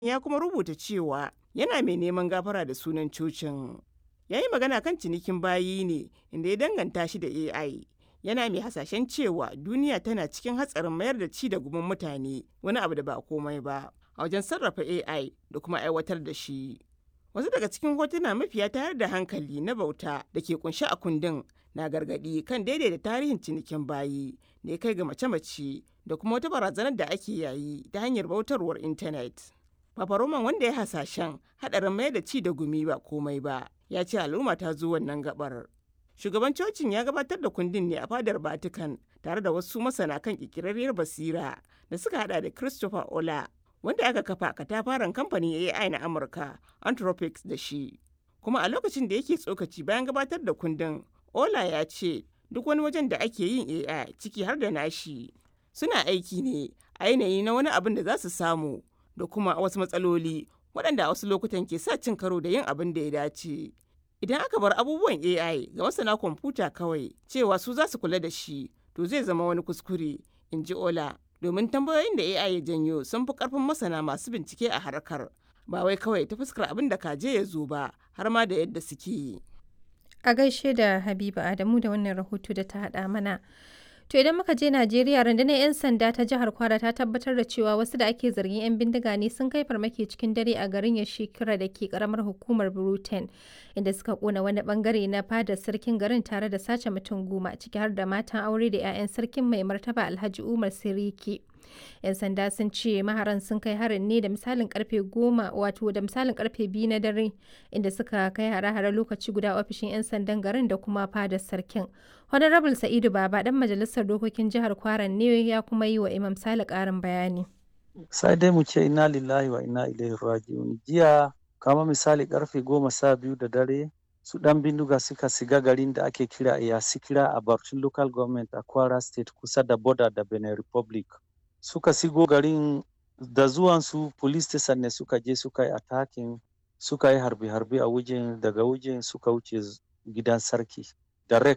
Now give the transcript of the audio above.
ya kuma rubuta cewa yana mai neman gafara da sunan cocin. Ya yi magana kan cinikin bayi ne inda ya danganta shi da AI. Yana mai hasashen cewa duniya tana cikin hatsarin mayar da ci da gumin mutane wani abu da ba komai ba a wajen sarrafa AI da kuma aiwatar da shi. Wasu daga cikin hotuna mafiya tayar da hankali na bauta da ke kunshe a kundin na gargaɗi kan daidaita tarihin cinikin bayi da ya kai ga mace-mace da kuma wata barazanar da ake yayi ta hanyar bautarwar intanet. Papa Roman wanda ya hasashen haɗarin mayar da ci da gumi ba komai ba ya ce al'umma ta zo wannan gabar. Shugaban cocin ya gabatar da kundin ne a fadar Vatican tare da wasu masana kan ƙirƙirarriyar basira da suka hada da Christopher Ola wanda aka kafa katafaren kamfanin AI na Amurka Anthropics da shi. Kuma a lokacin da yake tsokaci bayan gabatar da kundin, Ola ya ce duk wani wajen da ake yin AI ciki har da nashi suna aiki ne a yanayi na wani abin da za su samu da kuma wasu matsaloli waɗanda a wasu lokutan ke sa cin karo da yin abin da ya dace. Idan aka bar abubuwan AI ga masana kwamfuta kawai cewa su za su kula da shi to zai zama wani kuskure, in ji Ola. Domin tambayoyin da AI ya janyo sun fi ƙarfin masana masu bincike a harkar. Ba wai kawai ta fuskar abin da kaje ya zo ba har ma da yadda suke yi. A gaishe da Habiba Adamu da wannan rahoto da ta haɗa mana. To idan muka je Najeriya rundunar 'yan sanda ta jihar Kwara ta tabbatar da cewa wasu da ake zargin 'yan bindiga ne sun kai farmaki cikin dare a garin Yashikira da ke karamar hukumar Bruten inda suka kona wani bangare na fadar sarkin garin tare da sace mutum goma ciki har da matan aure da 'ya'yan sarkin mai martaba Alhaji Umar Siriki. 'yan sanda sun ce maharan sun kai harin ne da misalin karfe goma wato da misalin karfe biyu na dare inda suka kai hare-hare lokaci guda ofishin 'yan sandan garin da kuma fadar sarkin honorable sa'idu baba dan majalisar dokokin jihar kwaran ne ya kuma yi wa imam sale karin bayani sai dai mu ce ina lillahi wa ina ilaihi raji'un jiya kama misali karfe goma sha biyu da dare su dan bindiga suka siga garin da ake kira iyasikira a Barcin local government a kwara state kusa da border da benin republic suka sigo garin da zuwansu police station ne suka je suka yi attacking suka yi harbe-harbe a wajen daga wajen suka wuce gidan sarki direct